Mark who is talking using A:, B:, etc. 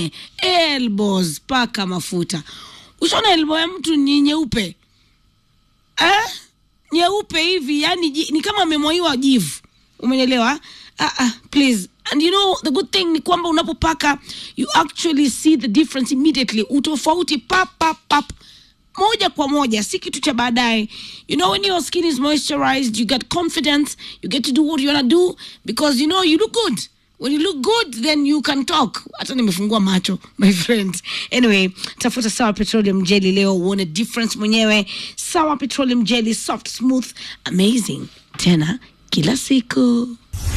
A: eh, elbows paka mafuta ushaona elbow ya mtu ni nyeupe eh? nyeupe hivi yani ji- ni kama amemwaiwa jivu umeelewa ah, ah, please and you know the good thing ni kwamba unapopaka you actually see the difference immediately utofauti pap pap pap moja kwa moja si kitu cha baadaye you know when your skin is moisturized you get confidence you get to do what you wanna do because you know you look good when you look good then you can talk hata nimefungua macho my friend anyway tafuta sawa petroleum jelly leo uone difference mwenyewe sawa petroleum jelly soft smooth amazing tena kila siku